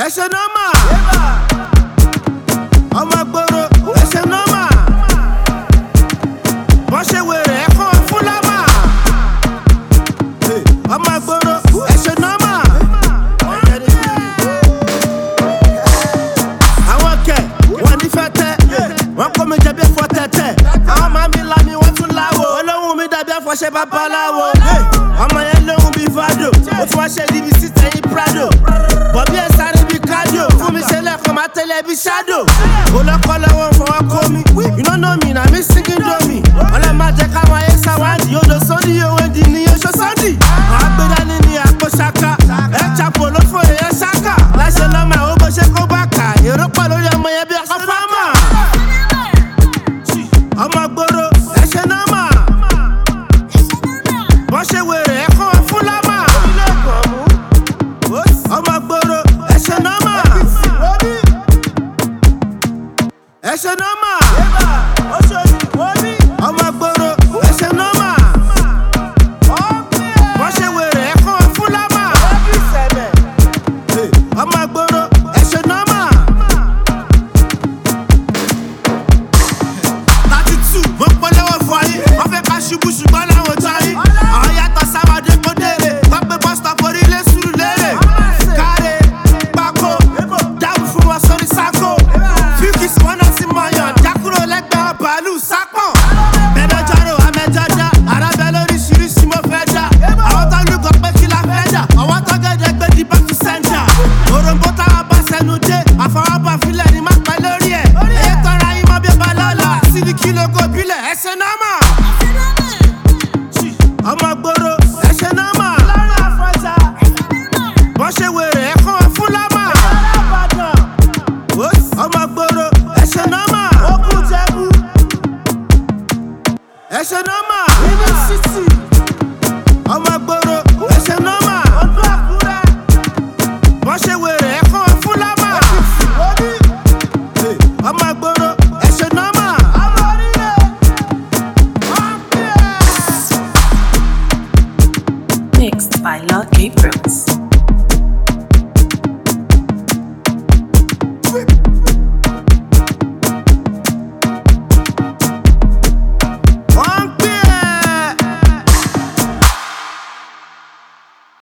ẹsẹ̀ nọ́mà. ọmọ gbòòrò ẹsẹ̀ nọ́mà. wọ́n ṣe wèrè ẹ̀kọ́ fúlámà. ọmọ gbòòrò ẹsẹ̀ nọ́mà. àwọn kẹ̀ wọ́n ní fẹ́ tẹ́ wọ́n kó mi jẹ bí ẹ̀fọ́ tẹ̀tẹ̀ àwọn máa mi la mi wọ́n tún láwo olóhùn mi dàbí ẹ̀fọ́ṣẹ́ babaláwo ọmọ yẹn lóhùn bí fado ó tún wá ṣe ibi sí tẹ̀yìn prado bọ̀bí ẹ̀ sáré bí cardio fún mi ṣe lẹ́kọ̀ọ́ máa tẹ̀lé bí shadow olókọ́ lọ́wọ́ fọwọ́ kó mi you no know me na me singing domi